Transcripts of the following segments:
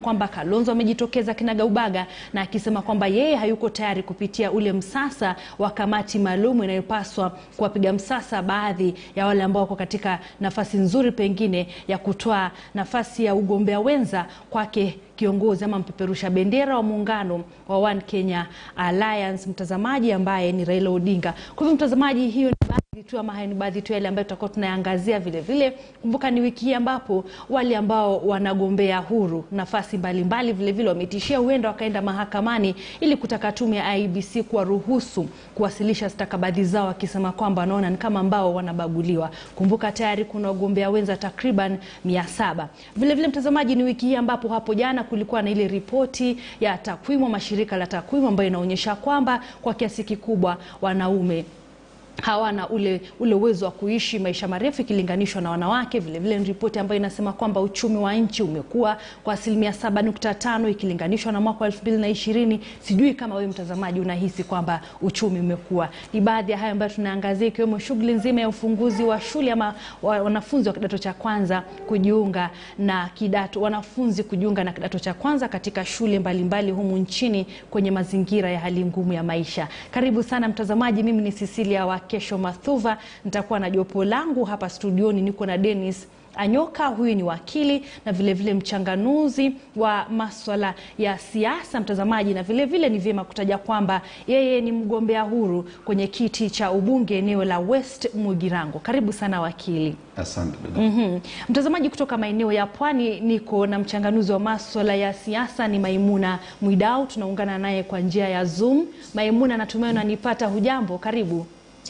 kwamba Kalonzo amejitokeza kinagaubaga na akisema kwamba yeye hayuko tayari kupitia ule msasa wa kamati maalum inayopaswa kuwapiga msasa baadhi ya wale ambao wako katika nafasi nzuri pengine ya kutoa nafasi ya ugombea wenza kwake kiongozi ama mpeperusha bendera wa muungano wa One Kenya Alliance, mtazamaji ambaye ni Raila Odinga. Kwa hivyo mtazamaji, hiyo ni baadhi tu ama haya ni baadhi tu yale ambayo tutakuwa tunayaangazia vile vile. Kumbuka ni wiki hii ambapo wale ambao wanagombea huru nafasi mbalimbali vile vile wametishia huenda wakaenda mahakamani ili kutaka tume ya IEBC kuwaruhusu kuwasilisha stakabadhi zao, wakisema kwamba wanaona ni kama ambao wanabaguliwa. Kumbuka tayari kuna wagombea wenza takriban mia saba. Vile vile mtazamaji, ni wiki hii ambapo hapo jana kulikuwa na ile ripoti ya takwimu, mashirika la takwimu ambayo inaonyesha kwamba kwa kiasi kikubwa wanaume hawana ule ule uwezo wa kuishi maisha marefu ikilinganishwa na wanawake. Vile vile ni ripoti ambayo inasema kwamba uchumi wa nchi umekuwa kwa asilimia 7.5 ikilinganishwa na mwaka wa 2020. Sijui kama wewe mtazamaji unahisi kwamba uchumi umekuwa. Ni baadhi ya hayo ambayo tunaangazia, ikiwemo shughuli nzima ya ufunguzi wa shule ama wa- wanafunzi wa kidato cha kwanza kujiunga na kidato wanafunzi kujiunga na kidato cha kwanza katika shule mbalimbali humu nchini kwenye mazingira ya hali ngumu ya maisha. Karibu sana mtazamaji, mimi ni Cecilia wa Kesho Mathuva, nitakuwa na jopo langu hapa studioni. Niko na Dennis Anyoka, huyu ni wakili na vilevile vile mchanganuzi wa maswala ya siasa mtazamaji, na vilevile vile ni vyema kutaja kwamba yeye ni mgombea huru kwenye kiti cha ubunge eneo la West Mugirango. Karibu sana wakili. Asante dada. Mhm. Mtazamaji kutoka maeneo ya pwani, niko na mchanganuzi wa maswala ya siasa ni Maimuna Mwidau, tunaungana naye kwa njia ya Zoom. Maimuna, natumai unanipata. Hujambo? Karibu.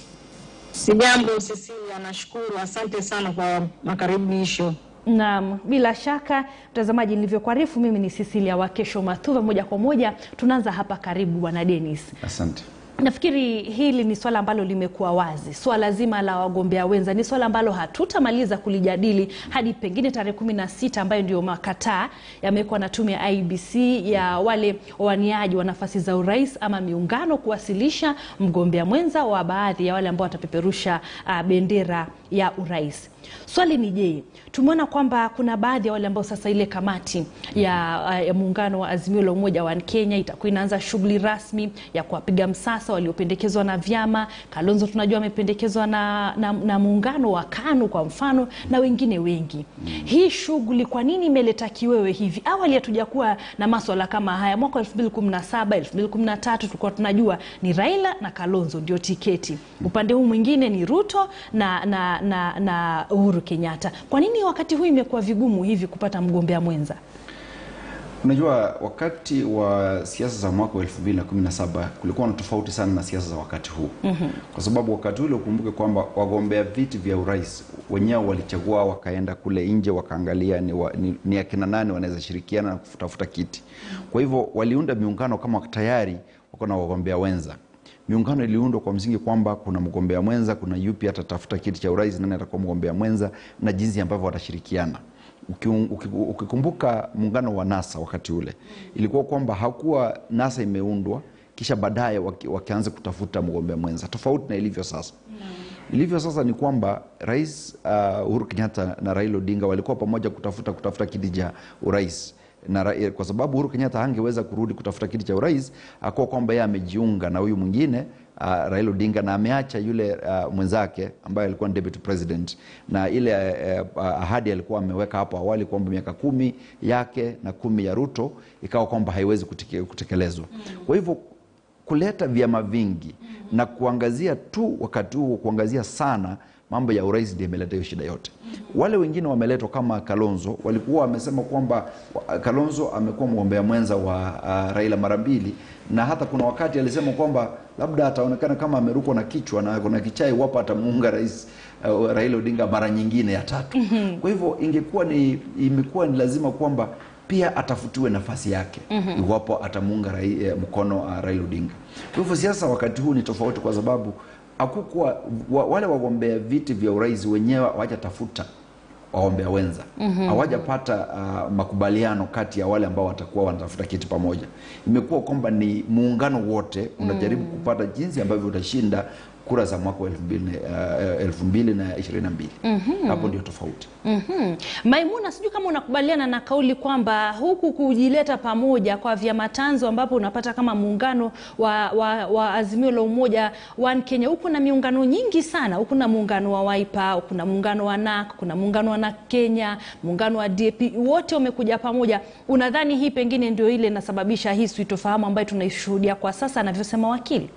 Sijambo Cecilia, nashukuru. Asante sana kwa makaribisho. Naam, bila shaka mtazamaji, nilivyokuarifu mimi ni Cecilia wa Kesho Mathuva. Moja kwa moja tunaanza hapa. Karibu bwana Dennis. Asante. Nafikiri hili ni swala ambalo limekuwa wazi. Swala zima la wagombea wenza ni swala ambalo hatutamaliza kulijadili hadi pengine tarehe kumi na sita ambayo ndio makataa yamewekwa na tume ya IEBC ya wale wawaniaji wa nafasi za urais ama miungano kuwasilisha mgombea mwenza wa baadhi ya wale ambao watapeperusha uh, bendera ya urais. Swali ni je, tumeona kwamba kuna baadhi ya wale ambao sasa ile kamati ya, uh, ya muungano wa Azimio la Umoja wa Kenya itakuwa inaanza shughuli rasmi ya kuwapiga msasa waliopendekezwa na vyama. Kalonzo tunajua amependekezwa na, na, na muungano wa KANU kwa mfano na wengine wengi. Hii shughuli kwa nini imeleta kiwewe hivi? Awali hatujakuwa na maswala kama haya. Mwaka 2017 2013 tulikuwa tunajua ni Raila na Kalonzo ndio tiketi, upande huu mwingine ni Ruto na, na, na, na Uhuru Kenyatta. Kwa nini wakati huu imekuwa vigumu hivi kupata mgombea mwenza? Unajua, wakati wa siasa za mwaka wa 2017 kulikuwa na tofauti sana na siasa za wakati huu mm-hmm. Kwa sababu wakati ule ukumbuke kwamba wagombea viti vya urais wenyewe walichagua, wakaenda kule nje wakaangalia ni, wa, ni, ni akina nani wanaweza shirikiana na kutafuta kiti. Kwa hivyo waliunda miungano kama tayari wako na wagombea wenza. Miungano iliundwa kwa msingi kwamba kuna mgombea mwenza, kuna yupi atatafuta kiti cha urais, nani atakuwa mgombea mwenza na jinsi ambavyo watashirikiana. Uki- uki- Ukikumbuka muungano wa NASA wakati ule ilikuwa kwamba hakuwa NASA imeundwa kisha baadaye waki- wakianza kutafuta mgombea mwenza, tofauti na ilivyo sasa. Ilivyo sasa ni kwamba Rais uh, Uhuru Kenyatta na Raila Odinga walikuwa pamoja kutafuta kutafuta kiti cha urais na ra- kwa sababu Uhuru Kenyatta hangeweza kurudi kutafuta kiti cha urais, akuwa kwamba yeye amejiunga na huyu mwingine uh, Raila Odinga na ameacha yule uh, mwenzake ambaye alikuwa ni deputy president, na ile uh, ahadi alikuwa ameweka hapo awali kwamba miaka kumi yake na kumi ya Ruto ikawa kwamba haiwezi kuteke- kutekelezwa. Kwa hivyo kuleta vyama vingi na kuangazia tu wakati huo kuangazia sana mambo ya urais ndio imeleta hiyo shida yote. Wale wengine wameletwa kama Kalonzo, walikuwa wamesema kwamba wa- Kalonzo amekuwa mgombea mwenza wa uh, Raila mara mbili, na hata kuna wakati alisema kwamba labda ataonekana kama amerukwa na kichwa na kuna kichai iwapo atamuunga rais uh, Raila Odinga mara nyingine ya tatu. Kwa hivyo ingekuwa ni imekuwa ni lazima kwamba pia atafutiwe nafasi yake mm-hmm. iwapo atamuunga rai, eh, mkono uh, Raila Odinga. Kwa hivyo siasa wakati huu ni tofauti kwa sababu hakukuwa wa, wale wagombea viti vya urais wenyewe hawajatafuta wagombea wenza hawajapata uh, makubaliano kati ya wale ambao watakuwa wanatafuta kiti pamoja. Imekuwa kwamba ni muungano wote unajaribu kupata jinsi ambavyo utashinda kura za mwaka wa elfu mbili na- eh, elfu mbili na ishirini na mbili hapo ndio tofauti Mhm. Maimuna, sijui kama unakubaliana na kauli kwamba huku kujileta pamoja kwa vyama tanzo ambapo unapata kama muungano wa, wa, wa Azimio la Umoja One Kenya, huku na miungano nyingi sana. Huku na muungano wa Wiper, kuna muungano wa NAK, kuna muungano wa NAK Kenya, muungano wa DAP, wote wamekuja pamoja. Unadhani hii pengine ndio ile inasababisha hii sitofahamu ambayo tunaishuhudia kwa sasa, anavyosema wakili?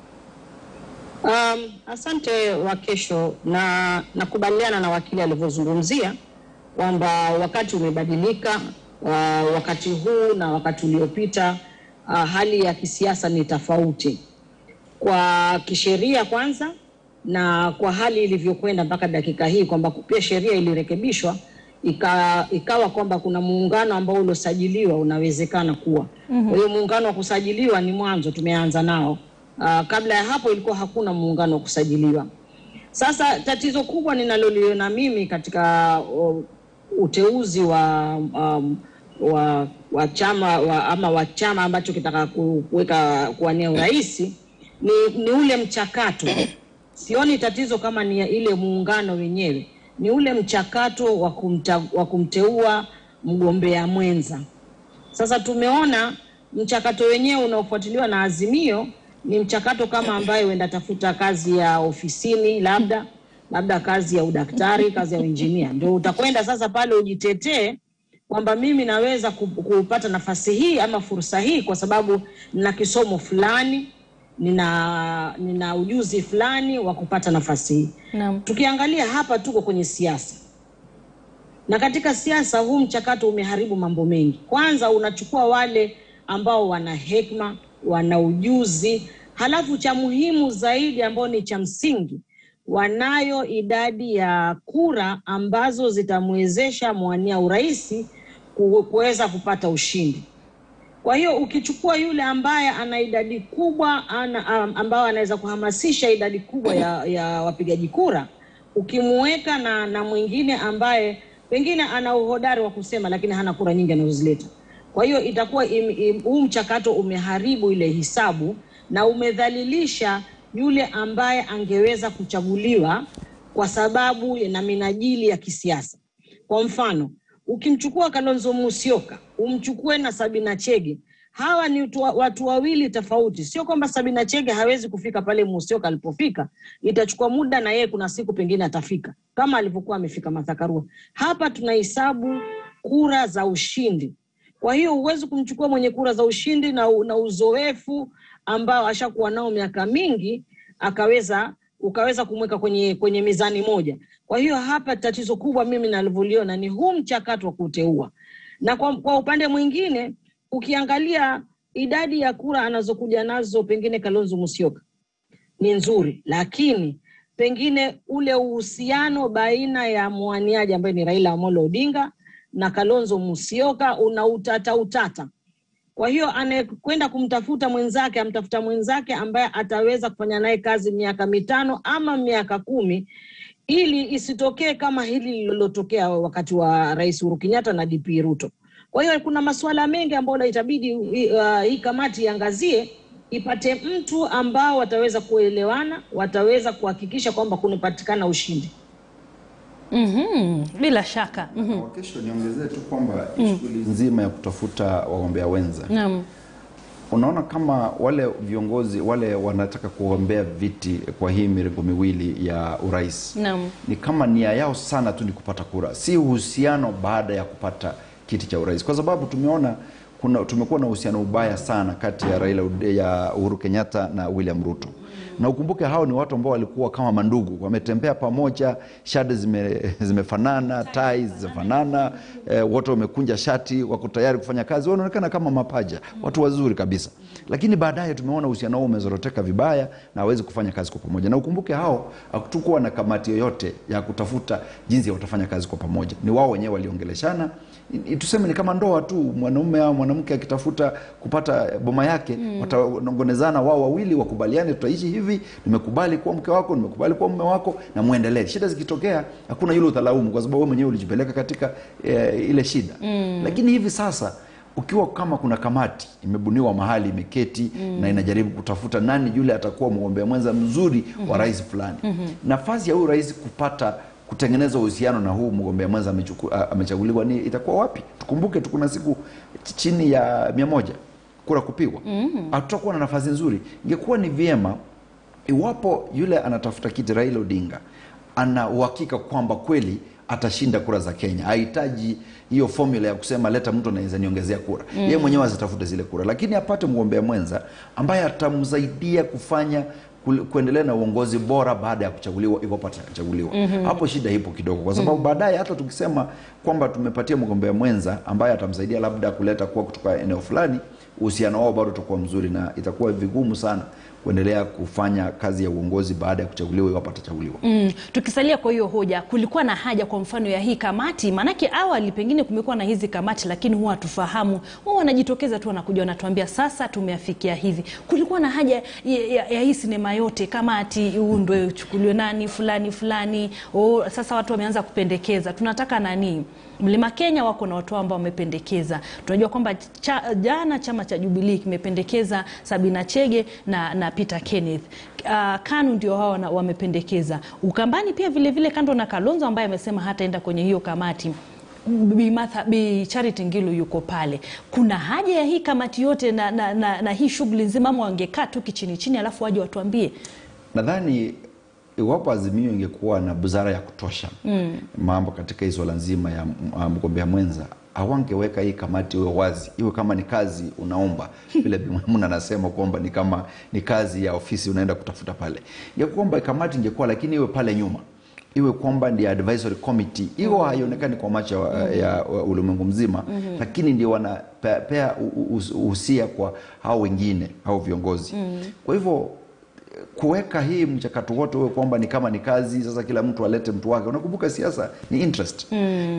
Um, asante Wakesho, na nakubaliana na wakili alivyozungumzia kwamba wakati umebadilika. Uh, wakati huu na wakati uliopita, uh, hali ya kisiasa ni tofauti kwa kisheria kwanza, na kwa hali ilivyokwenda mpaka dakika hii kwamba pia sheria ilirekebishwa ika, ikawa kwamba kuna muungano ambao uliosajiliwa unawezekana kuwa. Kwa hiyo muungano wa kusajiliwa ni mwanzo tumeanza nao. Uh, kabla ya hapo ilikuwa hakuna muungano wa kusajiliwa. Sasa tatizo kubwa ninaloliona mimi katika uh, uteuzi wa um, wa, wa chama wa, ama wa chama ambacho kitaka ku- kuweka kuwania urais ni, ni ule mchakato. Sioni tatizo kama ni ya ile muungano wenyewe, ni ule mchakato wa kumta, wa kumteua mgombea mwenza. Sasa tumeona mchakato wenyewe unaofuatiliwa na Azimio ni mchakato kama ambaye huenda tafuta kazi ya ofisini, labda labda kazi ya udaktari, kazi ya uinjinia, ndio utakwenda sasa pale ujitetee kwamba mimi naweza ku- kupata nafasi hii ama fursa hii kwa sababu nina kisomo fulani, nina nina ujuzi fulani wa kupata nafasi hii. Naam. Tukiangalia hapa tuko kwenye siasa na katika siasa huu mchakato umeharibu mambo mengi. Kwanza unachukua wale ambao wana hekima, wana ujuzi, halafu cha muhimu zaidi ambao ni cha msingi, wanayo idadi ya kura ambazo zitamwezesha mwania urais ku- kuweza kupata ushindi. Kwa hiyo ukichukua yule ambaye ana idadi kubwa ana, am- ambao anaweza kuhamasisha idadi kubwa ya, ya wapigaji kura, ukimuweka na, na mwingine ambaye pengine ana uhodari wa kusema lakini hana kura nyingi anazozileta, kwa hiyo itakuwa im- im- huu mchakato umeharibu ile hisabu na umedhalilisha yule ambaye angeweza kuchaguliwa kwa sababu na minajili ya kisiasa. Kwa mfano, ukimchukua Kalonzo Musyoka, umchukue na Sabina Chege, hawa ni watu, watu wawili tofauti. Sio kwamba Sabina Chege hawezi kufika pale Musyoka alipofika, itachukua muda na yeye kuna siku pengine atafika kama alivyokuwa amefika Martha Karua. Hapa tunahesabu kura za ushindi. Kwa hiyo huwezi kumchukua mwenye kura za ushindi na, na uzoefu ambao ashakuwa nao miaka mingi akaweza ukaweza kumweka kwenye kwenye mizani moja. Kwa hiyo hapa tatizo kubwa mimi nalivyoliona ni huu mchakato wa kuteua, na kwa, kwa upande mwingine ukiangalia idadi ya kura anazokuja nazo pengine Kalonzo Musyoka ni nzuri, lakini pengine ule uhusiano baina ya mwaniaji ambaye ni Raila Amolo Odinga na Kalonzo Musyoka una utata utata. Kwa hiyo anayekwenda kumtafuta mwenzake amtafuta mwenzake ambaye ataweza kufanya naye kazi miaka mitano ama miaka kumi ili isitokee kama hili lililotokea wakati wa Rais Uhuru Kenyatta na DP Ruto. Kwa hiyo kuna masuala mengi ambayo itabidi uh, hii kamati iangazie ipate mtu ambao wataweza kuelewana, wataweza kuhakikisha kwamba kunapatikana ushindi. Mhm. Bila shaka. Mhm. Kwa kesho niongezee tu kwamba shughuli nzima ya kutafuta wagombea wenza Naam. unaona kama wale viongozi wale wanataka kugombea viti kwa hii mirengo miwili ya urais Naam. ni kama nia yao sana tu ni kupata kura, si uhusiano baada ya kupata kiti cha urais, kwa sababu tumeona kuna tumekuwa na uhusiano ubaya sana kati ya Raila Ode- ya Uhuru Kenyatta na William Ruto na ukumbuke hao ni watu ambao walikuwa kama mandugu, wametembea pamoja, shati zime, zimefanana, tai zimefanana, eh, wote wamekunja shati, wako tayari kufanya kazi, wanaonekana kama mapaja, watu wazuri kabisa. Lakini baadaye tumeona uhusiano huo umezoroteka vibaya na hawezi kufanya kazi kwa pamoja. Na ukumbuke hao hakutukuwa na kamati yoyote ya kutafuta jinsi ya watafanya kazi kwa pamoja, ni wao wenyewe waliongeleshana. I- i- Tuseme ni kama ndoa tu, mwanaume au mwanamke akitafuta kupata boma yake mm. watanongonezana wao wawili, wakubaliane, tutaishi hivi, nimekubali kuwa mke wako, nimekubali kuwa mume wako, na muendelee. Shida zikitokea, hakuna yule utalaumu, kwa sababu wewe mwenyewe ulijipeleka katika e, ile shida mm. Lakini hivi sasa ukiwa kama kuna kamati imebuniwa mahali imeketi na inajaribu kutafuta nani yule atakuwa mgombea mwenza mzuri wa rais fulani nafasi ya huyu rais kupata kutengeneza uhusiano na huu mgombea mwenza amechuku- a- amechaguliwa ni itakuwa wapi tukumbuke tu kuna siku ch- chini ya mia moja kura kupigwa hatutakuwa na nafasi nzuri ingekuwa ni vyema iwapo yule anatafuta kiti Raila Odinga ana uhakika kwamba kweli atashinda kura za Kenya, hahitaji hiyo formula ya kusema leta mtu anaweza niongezea kura mm. Yeye mwenyewe azitafute zile kura, lakini apate mgombea mwenza ambaye atamsaidia kufanya ku- kuendelea na uongozi bora baada ya kuchaguliwa, iwapo atachaguliwa. mm-hmm. Hapo shida ipo kidogo, kwa sababu baadaye hata tukisema kwamba tumepatia mgombea mwenza ambaye atamsaidia labda kuleta kuwa kutoka eneo fulani, uhusiano wao bado utakuwa mzuri na itakuwa vigumu sana kuendelea kufanya kazi ya uongozi baada ya kuchaguliwa iwapo atachaguliwa. Mm, tukisalia kwa hiyo hoja, kulikuwa na haja kwa mfano ya hii kamati? Maanake awali pengine kumekuwa na hizi kamati, lakini huwa hatufahamu, huwa wanajitokeza tu wanakuja wanatuambia sasa tumeafikia hivi. Kulikuwa na haja ya, ya, ya hii sinema yote kamati iundwe, uchukuliwe nani fulani fulani. Oh, sasa watu wameanza kupendekeza, tunataka nani? Mlima Kenya wako na watu wao ambao wamependekeza. Tunajua kwamba cha, jana chama cha Jubilee kimependekeza Sabina Chege na, na Peter Kenneth. Uh, KANU ndio hao wana- wamependekeza. Ukambani pia vile vile, kando na Kalonzo ambaye amesema hataenda kwenye hiyo kamati Bi, Martha, Bi Charity Ngilu yuko pale. Kuna haja ya hii kamati yote na, na, na, na hii shughuli nzima, ama wangekaa tu kichini chini alafu waje watuambie? Nadhani iwapo Azimio ingekuwa na busara ya kutosha mm. mambo katika hii swala nzima ya m- ah, mgombea mwenza hawangeweka hii kamati iwe wazi, iwe kama ni kazi unaomba vile Bi Maimuna anasema kwamba ni kama ni kazi ya ofisi unaenda kutafuta pale. Ingekuwa kwamba kamati ingekuwa, lakini iwe pale nyuma iwe kwamba ndio advisory committee hiyo haionekani kwa macho ya, ya ulimwengu mzima lakini ndio wanapea uhusia kwa hao wengine au viongozi kwa hivyo kuweka hii mchakato wote uwe kwamba ni kama ni kazi sasa kila mtu alete mtu wake unakumbuka siasa ni interest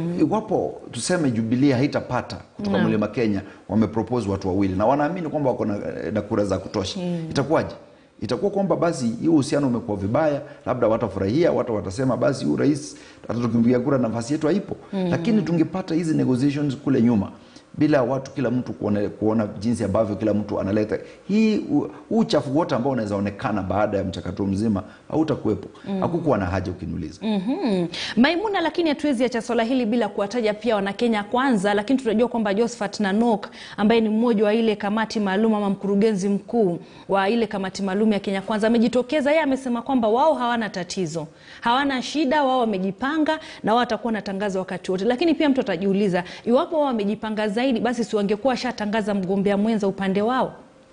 iwapo tuseme jubilee haitapata kutoka mlima kenya wamepropose watu wawili na wanaamini kwamba wako na, na kura za kutosha itakuwaje itakuwa kwamba basi hii uhusiano umekuwa vibaya labda watafurahia watu watasema basi huyu rais hata tukimpigia kura nafasi yetu haipo lakini tungepata hizi negotiations kule nyuma bila watu kila mtu kuona, kuona jinsi ambavyo kila mtu analeta hii u- huu uchafu wote ambao unaweza onekana baada ya mchakato mzima hautakuwepo hakukuwa na haja ukiniuliza Mhm. Maimuna, lakini hatuwezi acha swala hili bila kuwataja pia Wanakenya Kwanza, lakini tunajua kwamba Josephat Nanok ambaye ni mmoja wa ile kamati maalum ama mkurugenzi mkuu wa ile kamati maalum ya Kenya Kwanza amejitokeza. Yeye amesema kwamba wao hawana tatizo, hawana shida, wao wamejipanga na wao watakuwa wanatangaza wakati wote. Lakini pia mtu atajiuliza iwapo wao wamejipanga zaidi, basi si wangekuwa washatangaza mgombea mwenza upande wao?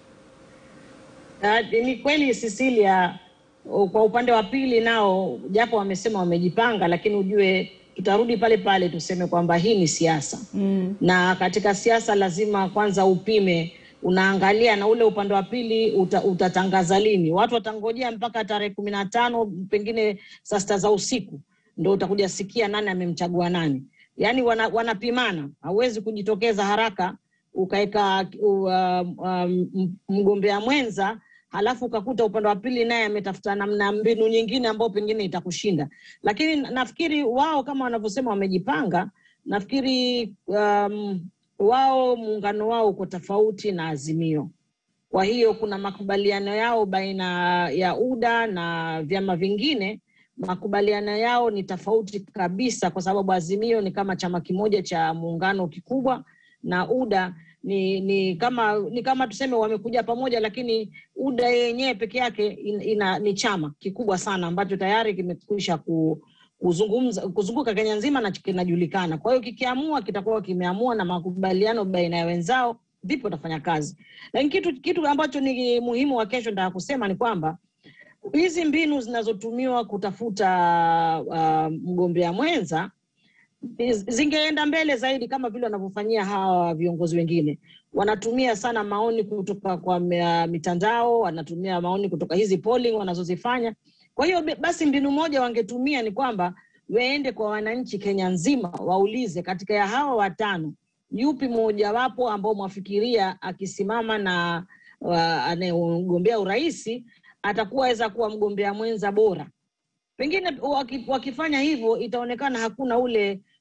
Na ni kweli Cecilia, o- kwa upande wa pili nao japo wamesema wamejipanga, lakini ujue tutarudi pale pale tuseme kwamba hii ni siasa mm. na katika siasa lazima kwanza upime, unaangalia na ule upande wa pili uta, utatangaza lini. Watu watangojea mpaka tarehe kumi na tano pengine saa sita za usiku ndo utakuja sikia nani amemchagua nani. Yaani wana, wanapimana, hauwezi kujitokeza haraka ukaweka uh, um, mgombea mwenza halafu ukakuta upande wa pili naye ametafuta namna mbinu nyingine ambayo pengine itakushinda. Lakini na- nafikiri wao kama wanavyosema wamejipanga, nafikiri um, wao muungano wao uko tofauti na Azimio. Kwa hiyo kuna makubaliano yao baina ya UDA na vyama vingine. Makubaliano yao ni tofauti kabisa, kwa sababu Azimio ni kama chama kimoja cha muungano kikubwa na UDA ni ni kama ni kama tuseme wamekuja pamoja, lakini UDA yenyewe peke yake in, ina, ni chama kikubwa sana ambacho tayari kimekwisha ku, kuzungumza kuzunguka Kenya nzima na kinajulikana. Kwa hiyo kikiamua kitakuwa kimeamua na makubaliano baina ya wenzao vipi watafanya kazi. Lakini kitu kitu ambacho ni muhimu wa kesho nataka kusema ni kwamba hizi mbinu zinazotumiwa kutafuta uh, mgombea mwenza zingeenda mbele zaidi kama vile wanavyofanyia hawa viongozi wengine. Wanatumia sana maoni kutoka kwa mea- mitandao, wanatumia maoni kutoka hizi polling wanazozifanya. Kwa hiyo be- basi mbinu moja wangetumia ni kwamba waende kwa wananchi Kenya nzima, waulize katika ya hawa watano yupi mmojawapo ambao mwafikiria akisimama na uh, anayegombea uraisi atakuwa aweza kuwa mgombea mwenza bora pengine waki- wakifanya hivyo itaonekana hakuna ule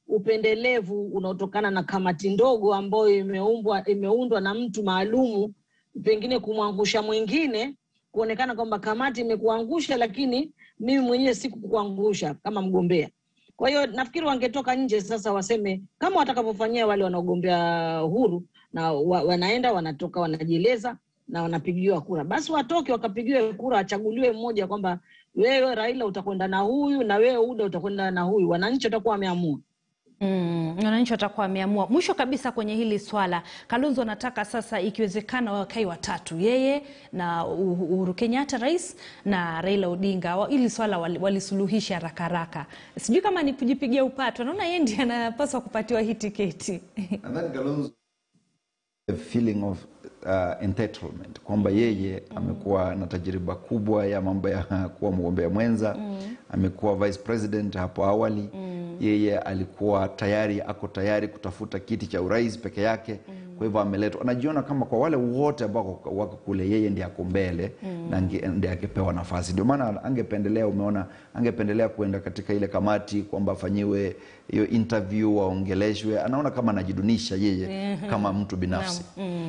upendelevu unaotokana na kamati ndogo ambayo imeumbwa imeundwa na mtu maalumu, pengine kumwangusha mwingine, kuonekana kwamba kamati imekuangusha, lakini mimi mwenyewe sikukuangusha kama mgombea. Kwa hiyo nafikiri wangetoka nje sasa waseme kama watakavyofanyia wale wanaogombea huru na wa, wanaenda wanatoka wanajieleza na wanapigiwa kura, basi watoke wakapigiwe kura, achaguliwe mmoja kwamba wewe Raila utakwenda na huyu na wewe Uda utakwenda na huyu. Wananchi watakuwa wameamua. Mm, wananchi watakuwa wameamua. Mwisho kabisa kwenye hili swala, Kalonzo anataka sasa ikiwezekana wakai watatu, yeye na Uhuru Kenyatta rais na Raila Odinga, wa- hili swala wali- walisuluhisha haraka haraka. Sijui kama ni kujipigia upato, naona yeye ndiye anapaswa kupatiwa hii tiketi. Nadhani Kalonzo a feeling of uh, entitlement kwamba yeye amekuwa na tajriba kubwa ya mambo ya kuwa mgombea mwenza amekuwa vice president hapo awali yeye alikuwa tayari ako tayari kutafuta kiti cha urais peke yake kwa hivyo ameletwa anajiona kama kwa wale wote ambao wako kule yeye ndiye ako mbele na ange- ndiye angepewa nafasi ndio maana angependelea umeona angependelea kuenda katika ile kamati kwamba afanyiwe hiyo interview waongeleshwe anaona kama anajidunisha yeye kama mtu binafsi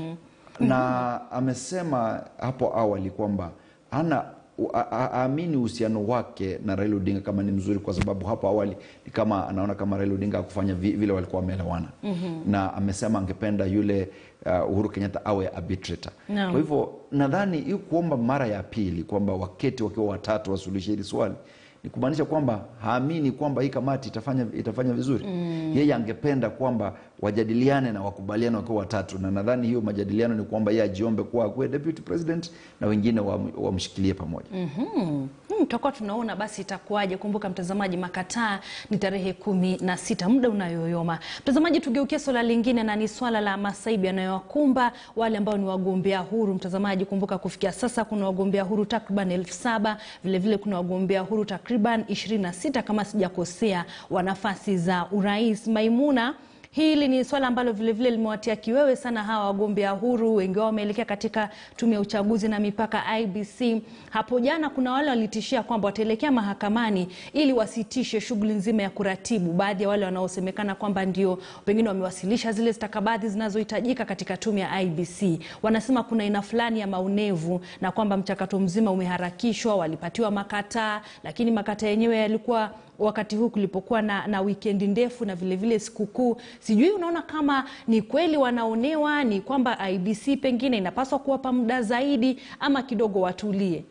na amesema hapo awali kwamba hana a- a- aamini uhusiano wake na Raila Odinga kama ni mzuri, kwa sababu hapo awali ni kama anaona kama Raila Odinga akufanya vile walikuwa wameelewana na amesema angependa yule uh, Uhuru Kenyatta awe arbitrator. Naam. Kwa hivyo nadhani hii kuomba mara ya pili kwamba waketi wakiwa watatu wasuluhishe hili swali ni kumaanisha kwamba haamini kwamba hii kamati itafanya, itafanya vizuri yeye angependa kwamba wajadiliane na wakubaliane wakiwa watatu na nadhani hiyo majadiliano ni kwamba yeye ajiombe kuwa akuwe deputy president na wengine wam- wamshikilie pamoja Hmm, tutakuwa tunaona basi itakuwaje. Kumbuka mtazamaji, makataa ni tarehe kumi na sita, muda unayoyoma. Mtazamaji, tugeukie swala lingine na ni swala la masaibu yanayowakumba wale ambao ni wagombea huru. Mtazamaji, kumbuka kufikia sasa kuna wagombea huru takriban elfu saba vilevile kuna wagombea huru takriban ishirini na sita kama sijakosea wa nafasi za urais. Maimuna Hili ni swala ambalo vilevile limewatia kiwewe sana hawa wagombea huru, wengi wao wameelekea katika tume ya uchaguzi na mipaka IBC. Hapo jana kuna wale walitishia kwamba wataelekea mahakamani ili wasitishe shughuli nzima ya kuratibu. Baadhi ya wale wanaosemekana kwamba ndio pengine wamewasilisha zile stakabadhi zinazohitajika katika tume ya IBC, wanasema kuna aina fulani ya maonevu na kwamba mchakato mzima umeharakishwa, walipatiwa makataa, lakini makataa yenyewe yalikuwa wakati huu kulipokuwa na, na wikendi ndefu na vilevile sikukuu. Sijui unaona kama ni kweli wanaonewa, ni kwamba IBC pengine inapaswa kuwapa muda zaidi ama kidogo watulie.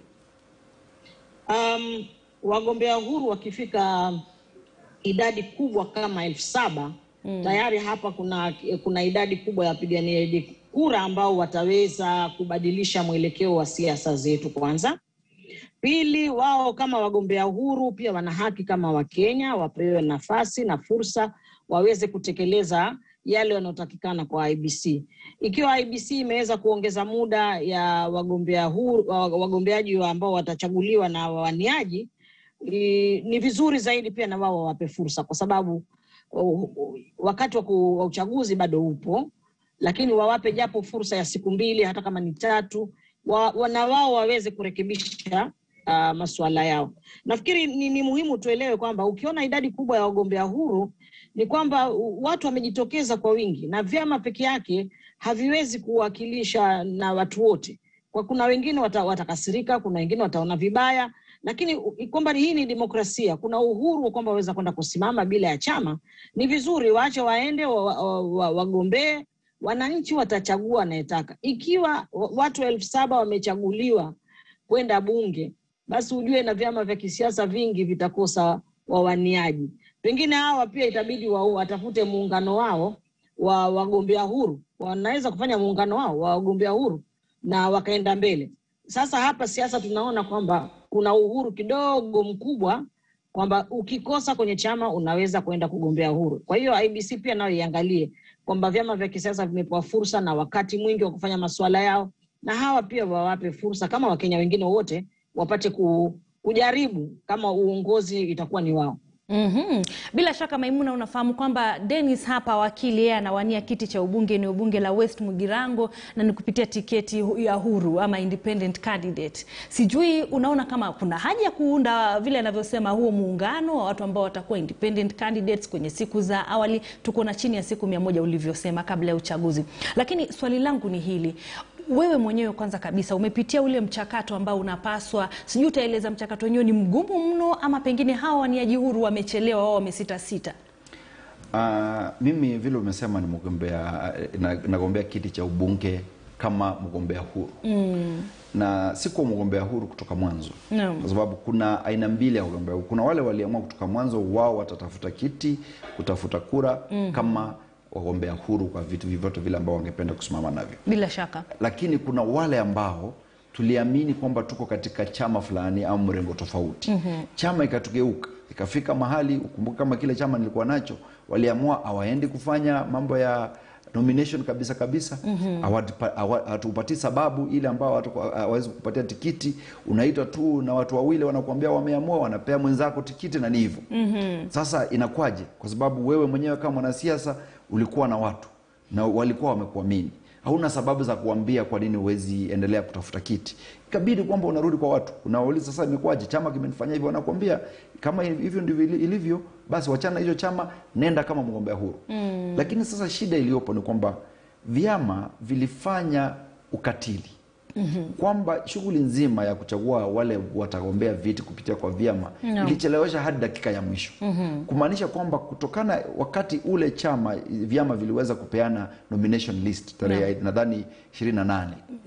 Um, wagombea huru wakifika idadi kubwa kama elfu saba tayari hapa kuna, kuna idadi kubwa ya wapiganiaji kura ambao wataweza kubadilisha mwelekeo wa siasa zetu kwanza. Pili, wao kama wagombea huru pia wana haki kama Wakenya, wapewe nafasi na fursa waweze kutekeleza yale yanayotakikana kwa IBC. Ikiwa IBC imeweza kuongeza muda ya wagombea huru, wa- wagombeaji wa ambao watachaguliwa na wawaniaji, i- ni vizuri zaidi pia na wao wawape fursa, kwa sababu uh, uh, wakati wa ku- wa uchaguzi bado upo, lakini wawape japo fursa ya siku mbili, hata kama ni tatu, wa, wa, na wao waweze kurekebisha uh, masuala yao. Nafikiri ni, ni muhimu tuelewe kwamba ukiona idadi kubwa ya wagombea huru ni kwamba uh, watu wamejitokeza kwa wingi, na vyama peke yake haviwezi kuwakilisha na watu wote. Kwa kuna wengine wata, watakasirika, kuna wengine wataona vibaya, lakini u- kwamba hii ni demokrasia, kuna uhuru kwamba waweza kwenda kusimama bila ya chama. Ni vizuri waache waende wa- wa- wa- wagombee, wananchi watachagua anayetaka. Ikiwa wa- watu elfu saba wamechaguliwa kwenda bunge, basi ujue na vyama vya kisiasa vingi vitakosa wawaniaji. Pengine hawa pia itabidi wa, watafute muungano wao wa wagombea huru, wanaweza kufanya muungano wao wa wagombea huru na wakaenda mbele. Sasa hapa siasa tunaona kwamba kuna uhuru kidogo mkubwa kwamba ukikosa kwenye chama unaweza kwenda kugombea huru. Kwa hiyo IBC pia nayo iangalie kwamba vyama vya kisiasa vimepewa fursa na wakati mwingi wa kufanya masuala yao, na hawa pia wawape fursa kama Wakenya wengine wote wapate ku, kujaribu kama uongozi itakuwa ni wao. Mhm. Bila shaka Maimuna, unafahamu kwamba Dennis hapa wakili yeye anawania kiti cha ubunge eneo bunge la West Mugirango na ni kupitia tiketi hu- ya huru ama independent candidate. Sijui unaona kama kuna haja ya kuunda vile anavyosema huo muungano wa watu ambao watakuwa independent candidates kwenye siku za awali. Tuko na chini ya siku mia moja ulivyosema kabla ya uchaguzi, lakini swali langu ni hili wewe mwenyewe kwanza kabisa umepitia ule mchakato ambao unapaswa, sijui utaeleza mchakato wenyewe ni mgumu mno, ama pengine hawa waniaji huru wamechelewa, wao wamesita sita? Uh, mimi vile umesema ni mgombea na- nagombea kiti cha ubunge kama mgombea huru mm. na sikuwa mgombea huru kutoka mwanzo Naam. kwa sababu kuna aina mbili ya wagombea huru. Kuna wale waliamua kutoka mwanzo wao watatafuta kiti, kutafuta kura mm. kama wagombea huru kwa vitu vyovyote vile ambao wangependa kusimama navyo Bila shaka lakini kuna wale ambao tuliamini kwamba tuko katika chama fulani au mrengo tofauti mm-hmm. chama ikatugeuka ikafika mahali ukumbuke kama kile chama nilikuwa nacho waliamua hawaendi kufanya mambo ya nomination kabisa kabisa mm-hmm. hatupatii sababu ile ambao watu hawawezi kupatia tikiti unaitwa tu na watu wawili wanakuambia wameamua wanapea mwenzako tikiti na ni hivyo mm-hmm. sasa inakwaje kwa sababu wewe mwenyewe kama mwanasiasa ulikuwa na watu na walikuwa wamekuamini hauna sababu za kuambia kwa nini huwezi endelea kutafuta kiti ikabidi kwamba unarudi kwa watu unawauliza sasa imekuwaje chama kimenifanyia hivyo wanakuambia kama hivyo ndivyo ili- ilivyo basi wachana na hicho chama nenda kama mgombea huru mm. lakini sasa shida iliyopo ni kwamba vyama vilifanya ukatili mm-hmm. kwamba shughuli nzima ya kuchagua wale watagombea viti kupitia kwa vyama No. ilichelewesha hadi dakika ya mwisho mm-hmm. kumaanisha kwamba kutokana wakati ule chama vyama viliweza kupeana nomination list tarehe nadhani 28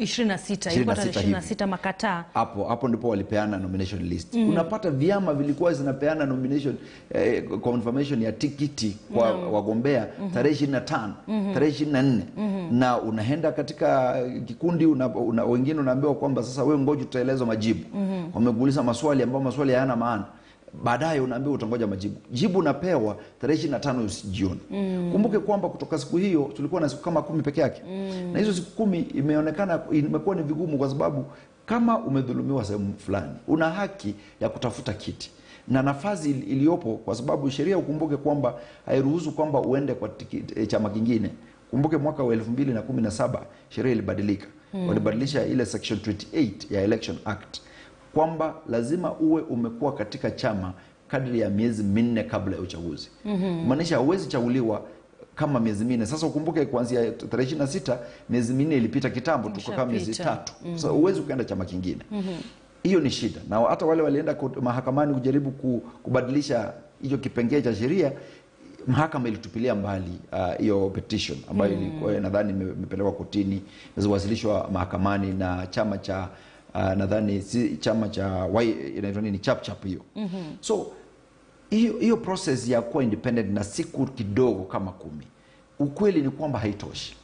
26 ilikuwa tarehe 26 hivi. 26 makataa hapo hapo ndipo walipeana nomination list mm. unapata vyama vilikuwa zinapeana nomination eh, confirmation ya tikiti kwa mm. wagombea mm-hmm. tarehe ishirini na tano mm-hmm. tarehe ishirini na nne mm-hmm. na unaenda katika kikundi una, una, wengine unaambiwa kwamba sasa wewe ngoja tutaelezwa majibu mm-hmm. wamekuuliza maswali ambayo maswali hayana maana baadaye unaambiwa utangoja majibu jibu unapewa tarehe ishirini na tano jioni mm. kumbuke kwamba kutoka siku hiyo tulikuwa na siku kama kumi peke yake mm. na hizo siku kumi imeonekana imekuwa ni vigumu kwa sababu kama umedhulumiwa sehemu fulani una haki ya kutafuta kiti na nafasi ili- iliyopo kwa sababu sheria ukumbuke kwamba hairuhusu kwamba uende kwa tiki, e, chama kingine kumbuke mwaka wa elfu mbili na kumi na saba sheria ilibadilika mm. walibadilisha ile section 28 ya election act kwamba lazima uwe umekuwa katika chama kadri ya miezi minne kabla ya uchaguzi mm-hmm. maanisha hauwezi chaguliwa kama miezi minne sasa ukumbuke kuanzia tarehe ishirini na sita miezi minne ilipita kitambo tuko kama miezi Ishapita. tatu mm-hmm. so huwezi ukaenda chama kingine mm-hmm. hiyo ni shida na hata wale walienda kut- mahakamani kujaribu ku- kubadilisha hicho kipengee cha sheria mahakama ilitupilia mbali ah, hiyo uh, petition ambayo mm. ilikuwa nadhani ime- imepelekwa kotini imewasilishwa mahakamani na chama cha uh, nadhani si chama cha Y- inaitwa nini chap chap hiyo mm-hmm. so hiyo hiyo process ya kuwa independent na siku kidogo kama kumi ukweli ni kwamba haitoshi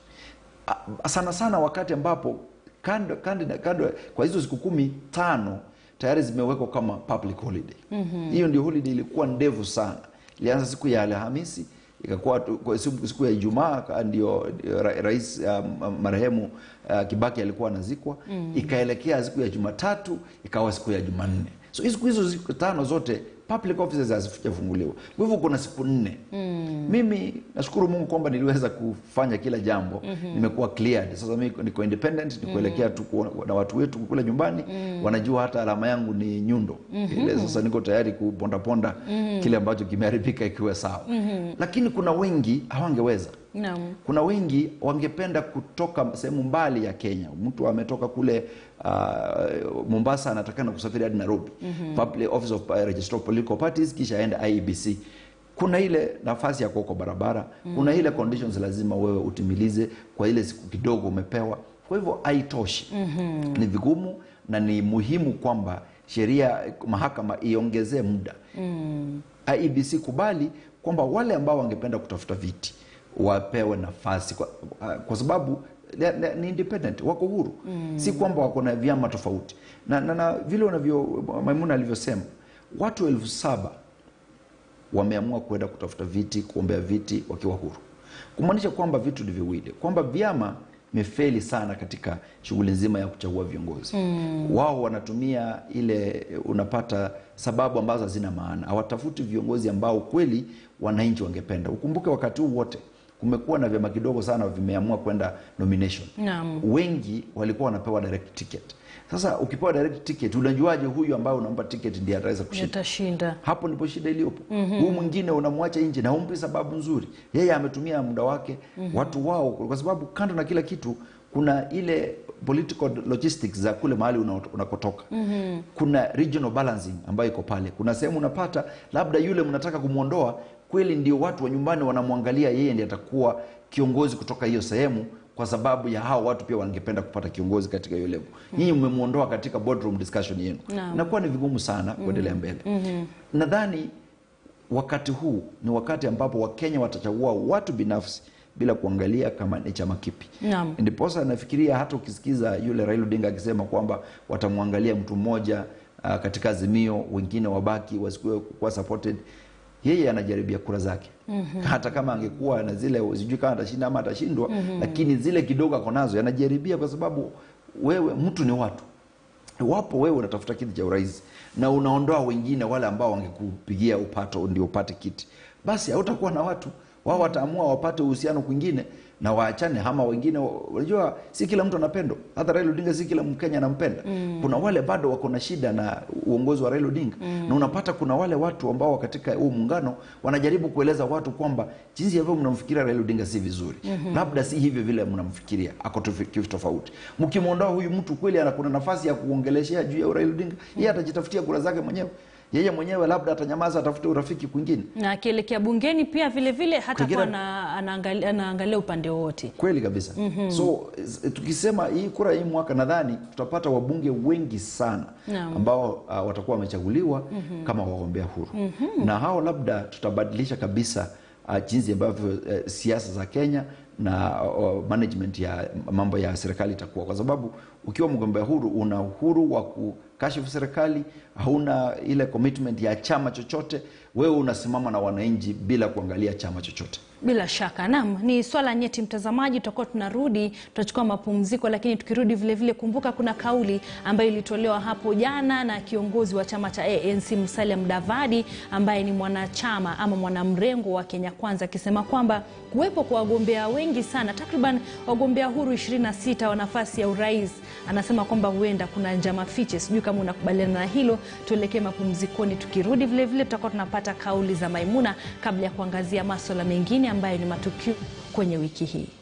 A- sana sana wakati ambapo kando, kando, kando kwa hizo siku kumi tano tayari zimewekwa kama public holiday mm-hmm. hiyo ndio holiday ilikuwa ndefu sana ilianza siku ya alhamisi ikakuwa tu- kwa siku, siku ya ijumaa ka- ndio ndio ra, rais um, marehemu uh, kibaki alikuwa anazikwa mm. ikaelekea siku ya jumatatu ikawa siku ya jumanne so hizo hizo siku tano zote public offices hazijafunguliwa kwa hivyo kuna siku nne mm. mimi nashukuru mungu kwamba niliweza kufanya kila jambo mm-hmm. nimekuwa cleared sasa mimi niko independent nikuelekea tu ku- na watu wetu kule nyumbani mm. wanajua hata alama yangu ni nyundo mm-hmm. ile sasa niko tayari kupondaponda mm-hmm. kile ambacho kimeharibika ikiwe sawa mm-hmm. lakini kuna wengi hawangeweza Naam. kuna wengi wangependa kutoka sehemu mbali ya Kenya. Mtu ametoka kule uh, Mombasa anatakana kusafiri hadi Nairobi mm-hmm. Public Office of uh, Registrar of Political Parties, kisha aende IEBC. Kuna ile nafasi ya kuwa kwa barabara mm-hmm. kuna ile conditions lazima wewe utimilize kwa ile siku kidogo umepewa. Kwa hivyo haitoshi mm-hmm. ni vigumu na ni muhimu kwamba sheria mahakama iongezee muda mm. IEBC kubali kwamba wale ambao wangependa kutafuta viti wapewe nafasi kwa, kwa sababu ne- ne- ni independent wako huru mm. si kwamba wako na vyama tofauti na, na, na vile wanavyo Maimuna alivyosema watu elfu saba wameamua kwenda kutafuta viti kuombea viti wakiwa huru kumaanisha kwamba vitu ni viwili kwamba vyama imefeli sana katika shughuli nzima ya kuchagua viongozi mm. wao wanatumia ile unapata sababu ambazo hazina maana hawatafuti viongozi ambao kweli wananchi wangependa ukumbuke wakati huu wote kumekuwa na vyama kidogo sana vimeamua kwenda nomination Naam. wengi walikuwa wanapewa direct ticket sasa ukipewa direct ticket unajuaje huyu ambaye unampa ticket ndiye ataweza kushinda yatashinda hapo ndipo shida iliyopo mm-hmm. huu mwingine unamwacha nje na humpi sababu nzuri yeye ametumia muda wake mm-hmm. watu wao kwa sababu kando na kila kitu kuna ile political logistics za kule mahali una- unakotoka mm-hmm. kuna regional balancing ambayo iko pale kuna sehemu unapata labda yule mnataka kumwondoa kweli ndio watu wa nyumbani wanamwangalia yeye ndiye atakuwa kiongozi kutoka hiyo sehemu kwa sababu ya hao watu pia wangependa kupata kiongozi katika hiyo level nyinyi mmemwondoa katika boardroom discussion yenu Naam. inakuwa ni vigumu sana kuendelea mbele nadhani wakati huu ni wakati ambapo wakenya watachagua watu binafsi bila kuangalia kama ni chama kipi Naam. ndiposa nafikiria hata ukisikiza yule Raila Odinga akisema kwamba watamwangalia mtu mmoja uh, katika azimio wengine wabaki wasikuwe kuwa supported yeye anajaribia kura zake mm-hmm. hata kama angekuwa na zile sijui kama atashinda ama atashindwa mm-hmm. lakini zile kidogo ako nazo anajaribia kwa sababu wewe mtu ni watu iwapo wewe unatafuta kiti cha urais na unaondoa wengine wale ambao wangekupigia upato ndio upate kiti basi hautakuwa na watu wao wataamua wapate uhusiano kwingine na waachane ama wengine unajua si kila mtu anapendwa hata Raila Odinga si kila Mkenya anampenda mm. kuna wale bado wako na shida na uongozi wa Raila Odinga mm. na unapata kuna wale watu ambao katika huu muungano wanajaribu kueleza watu kwamba jinsi ambavyo mnamfikiria Raila Odinga si vizuri mm-hmm. labda si hivyo vile mnamfikiria ako tofi- kitu tofauti mkimwondoa huyu mtu kweli ana kuna nafasi ya kuongeleshea juu ya Raila Odinga yeye atajitafutia kura zake mwenyewe yeye mwenyewe labda atanyamaza atafute urafiki kwingine na akielekea bungeni pia vile vile hata Kwingine- kuwa na, anaangalia, anaangalia upande wowote kweli kabisa mm-hmm. so s- tukisema hii kura hii mwaka nadhani tutapata wabunge wengi sana Naam. ambao uh, watakuwa wamechaguliwa mm-hmm. kama wagombea huru mm-hmm. na hao labda tutabadilisha kabisa uh, jinsi ambavyo uh, siasa za Kenya na uh, management ya mambo ya serikali itakuwa kwa sababu ukiwa mgombea huru una uhuru wa kukashifu serikali hauna ile commitment ya chama chochote wewe unasimama na wananchi bila kuangalia chama chochote Bila shaka naam, ni swala nyeti mtazamaji. Tutakuwa tunarudi, tutachukua mapumziko, lakini tukirudi vile vile, kumbuka kuna kauli ambayo ilitolewa hapo jana na kiongozi wa chama cha ANC Musalia Mudavadi ambaye ni mwanachama ama mwanamrengo wa Kenya Kwanza, akisema kwamba kuwepo kwa wagombea wengi sana, takriban wagombea huru 26 wa nafasi ya urais, anasema kwamba huenda kuna njama fiche. Sijui kama unakubaliana na hilo. Tuelekee mapumzikoni, tukirudi vile vile tutakuwa tunapata kauli za Maimuna kabla ya kuangazia maswala mengine ambayo ni matukio kwenye wiki hii.